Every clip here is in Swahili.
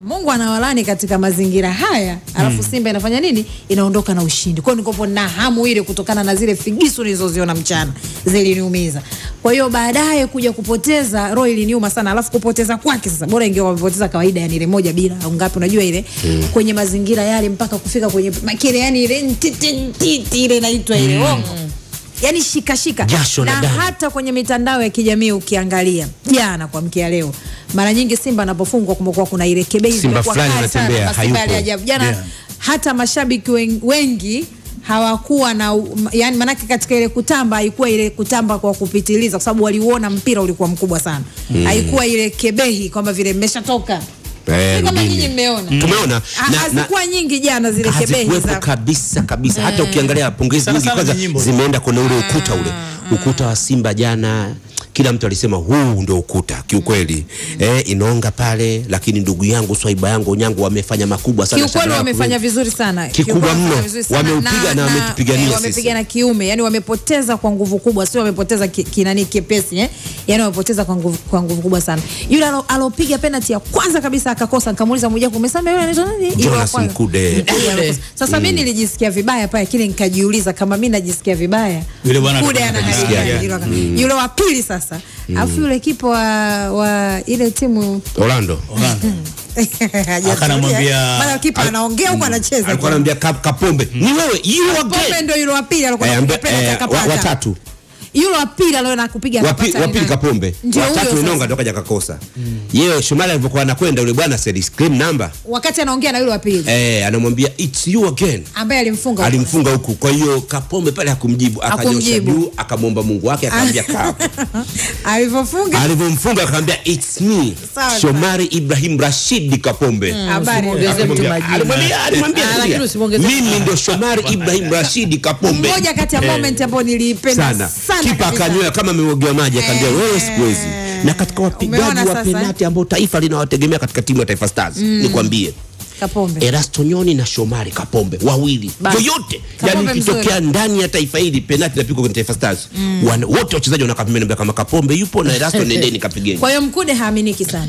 Mungu anawalani katika mazingira haya, alafu Simba inafanya nini? Inaondoka na ushindi. Kwa hiyo nikopo na hamu ile kutokana na zile figisu nilizoziona mchana ziliniumiza. Kwa hiyo baadaye kuja kupoteza roho iliniuma sana, alafu kupoteza kwake sasa, bora ingekuwa wamepoteza kawaida, yani ile moja bila au ngapi, unajua ile kwenye mazingira yale mpaka kufika kwenye makile, yani ile ntiti ntiti ile inaitwa ile ongo yani shika shika Jasho la na damu. hata kwenye mitandao ya kijamii ukiangalia jana kwa mkia leo, mara nyingi Simba anapofungwa kumekuwa kuna ile kebei Simba zimekuwa fulani kali sana, anatembea, masimba hayupo. yale ajabu. jana Yeah. hata mashabiki wen- wengi hawakuwa na u- m- yani, manake katika ile kutamba haikuwa ile kutamba kwa kupitiliza, kwa sababu waliuona mpira ulikuwa mkubwa sana, haikuwa ile kebehi kwamba vile mmeshatoka Eh, Si kama rudini. nyinyi mmeona Tumeona Ha- na- na- hazikuwa nyingi jana zile kebehi hazikuwepo za kabisa kabisa. Hata ukiangalia pongezi Sana nyingi sana kwanza ni nyimbo. zimeenda kwenye ule ukuta ule ukuta wa Simba jana kila mtu alisema huu ndio ukuta kiukweli. Eh, inaonga pale, lakini ndugu yangu Swaiba yangu Onyango wamefanya makubwa sana. kiukweli Shangara wamefanya kuwe- vizuri sana Kikubwa Kiukweli mno. wamefanya vizuri sana. Wameupiga na wametupigania eh, sisi. wamepigana kiume yani wamepoteza kwa nguvu kubwa sio wamepoteza ki- kinani kepesi eh? yani wamepoteza kwa nguvu, kwa nguvu kubwa sana yule alo- alopiga penalty ya kwanza kabisa akakosa nikamuuliza mmoja kumesema yule anaitwa nani Yule wa Jonas kwanza. Mkude. Mkude alokosa. sasa mimi nilijisikia vibaya pale kile nikajiuliza kama mimi najisikia vibaya Yule bwana Mkude atakuwa anaharibia anajisikia yule wa- yule wa pili sasa alafu yule kipa wa, wa ile timu Orlando. Orlando. hajatulia. Akanamwambia- Maana kipa anaongea huko anacheza Alikuwa anamwambia Kap- Kapombe, ni wewe you Pombe again. ndio yule wa pili alikuwa Eh, anapiga ambe- penalty eh, akapata. wa- watatu. Yule wa pili aliona kupiga Wapi- akapata wapili nani? Kapombe, Ndio huyo watatu sasa. Inonga ndo kaja kakosa. Yeye Shomali alivyokuwa anakwenda yule bwana said scream number. Wakati anaongea na yule wa pili Eh, anamwambia it's you again. ambaye alimfunga. alimfunga huku. Kwa hiyo Kapombe pale hakumjibu, akanyosha Hakumjibu. juu, akamwomba Mungu wake, akamwambia kaa. Alivyofunga Alivyomfunga akamwambia it's me Sawa, Shomari Ibrahim Rashid Kapombe. habari. Usimwongeze mtu majina. Alimwambia alimwambia Ah, lakini tulia. usimwongeze mimi ndio Shomari Ibrahim Rashid Kapombe. Mmoja kati ya moment ambayo niliipenda sana sana. kipa kabisa. akanywea kama ameogewa maji akaambia Eh. wewe sikuwezi na katika wapigaji Umeona wa sasa, penati ambao taifa linawategemea katika timu ya Taifa Stars nikwambie Kapombe. Erasto Nyoni na Shomari Kapombe wawili Basi. yoyote Kapombe yani ikitokea mzuri. ndani ya taifa hili penati inapigwa kwenye Taifa Stars wana, wote wachezaji wanakaa pembeni mbele kama Kapombe yupo na Erasto nendeni kapigeni Kwa hiyo Mkude haaminiki sana.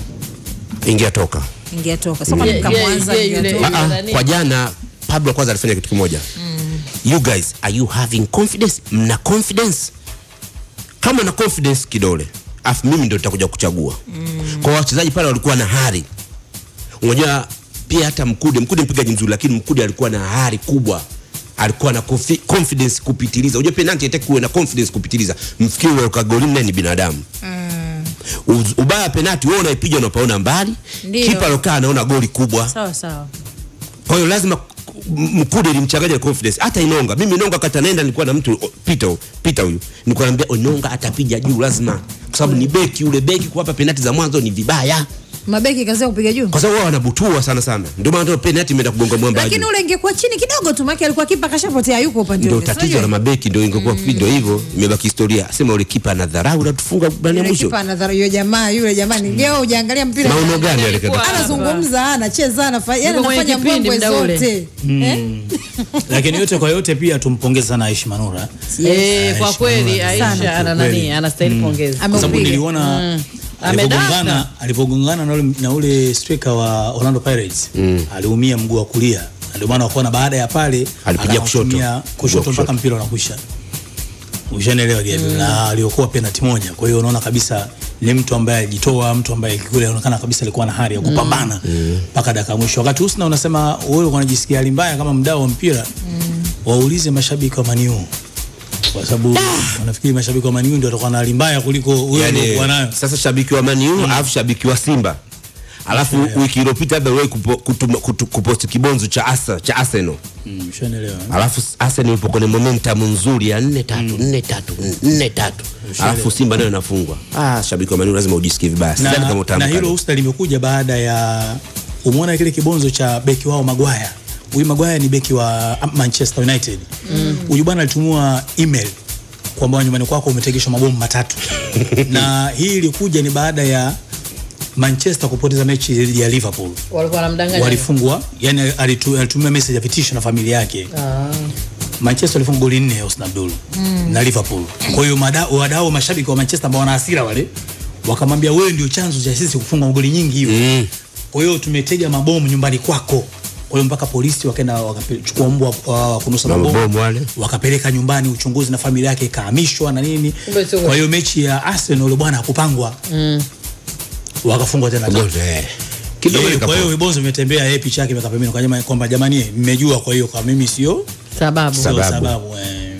ingia toka Ingetoka. Sasa kwa Ye- nini mkamwanza ye- ye- yule- ingetoka? Ah, ah, nani? kwa jana Pablo kwanza alifanya kitu kimoja you guys are you having confidence mna confidence kama na confidence kidole afu mimi ndio nitakuja kuchagua kwa wachezaji pale walikuwa na hari unajua pia hata Mkude Mkude mpigaji mzuri lakini Mkude alikuwa na hari kubwa alikuwa na confi- confidence kupitiliza unajua penalty haitaki kuwe na confidence kupitiliza mfikiri ule kagoli nne ni binadamu Uz- ubaya wa penalty wewe unaipiga unapaona mbali Ndio. kipa alokaa anaona goli kubwa Sawa sawa. kwa hiyo lazima m- Mkude ilimchanganya confidence. Hata Inonga, mimi Inonga kata naenda nilikuwa na mtu o, Peter Peter huyu. Nilikuwa naambia Inonga atapiga juu lazima. Kwa sababu ni beki yule beki kuwapa penalti za mwanzo ni vibaya. Mabeki kazi kupiga juu. Kwa sababu wao wanabutua sana sana. Ndio maana ndio penalti imeenda kugonga mwamba. Lakini juu. ule ingekuwa chini kidogo tu maana alikuwa kipa kashapotea yuko upande Ndio ule. tatizo Unajua? la mabeki ndio ingekuwa ndio hivyo imebaki historia. Sema ule kipa anadharau na tufunga bani ya Yule mwisho. kipa anadhara yule jamaa yule jamaa ni leo hujaangalia mpira. Maono gani yale Alikuwa- kaka? Anazungumza, anacheza, anafanya yani Yuko kwenye anafanya kipindi mbwembwe muda ule. zote. Eh? lakini yote kwa yote pia tumpongeze sana Aishi Manura Eh, kwa Aisha, kweli sana. Aisha ana nani Kweli. anastahili pongezi. kwa sababu Ameupiga. niliona Amedaka. alivyogongana alivyogongana na ule, na ule striker wa Orlando Pirates aliumia mguu wa kulia na ndio maana wakaona baada ya pale Alipiga kushoto. akatumia Mguu wa kushoto mpaka kushoto. mpira unakwisha Ushaelewa Gabriel na aliokuwa penalti moja. Kwa hiyo unaona kabisa ni mtu ambaye alijitoa, mtu ambaye kule anaonekana kabisa alikuwa na hari ya kupambana mpaka dakika ya mwisho. Wakati Husna unasema wewe unajisikia hali mbaya kama mdau wa mpira, waulize mashabiki wa Maniu kwa sababu wanafikiri mashabiki wa Maniu ndio watakuwa na hali mbaya kuliko wewe Yani, uliokuwa nayo. sasa shabiki wa Man U alafu shabiki wa Simba. Alafu wiki iliyopita labda wewe kupo- kutuma- kutu- kuposti kibonzo cha Asa cha Arsenal. Mm, Ushaelewa. alafu Arsenal ipo kwenye momentum nzuri ya nne tatu nne tatu nne tatu alafu Simba nayo inafungwa. Ah, shabiki wa Man U lazima ujisikie vibaya. Sidhani kama na, utaamka na hilo leo. Husna limekuja baada ya umeona kile kibonzo cha beki wao Maguire. Huyu Maguire ni beki wa Manchester United. Huyu bwana alitumua email kwamba nyumbani kwako umetegeshwa mabomu matatu na hii ilikuja ni baada ya Manchester kupoteza mechi dhidi ya Liverpool Walikuwa wanamdanganya. walifungwa yani alitu- alitumia message ya vitisho na familia yake Manchester walifunga goli nne Husna Abdul na Liverpool. Kwa hiyo mada- wadau mashabiki wa Manchester ambao wana hasira wale wakamwambia wewe ndio chanzo cha sisi kufunga magoli nyingi hivyo. Mm. Kwa kwa hiyo tumetega mabomu nyumbani kwako kwa hiyo mpaka polisi wakaenda wakachukua mbwa wa wa kunusa Na mabomu mabomu wale. wakapeleka nyumbani uchunguzi na familia yake ikahamishwa na nini Kumbe sio kwa hiyo mechi ya Arsenal yule bwana hakupangwa wakafungwa tena tatu. Bonzo, eh. kidogo Eh, nikapo- kwa hiyo vibonzo vimetembea yeye picha yake imeka pembeni kwa jamaa kwamba jamani eh, mmejua kwa hiyo kwa mimi sio sababu Sababu. sio sababu eh.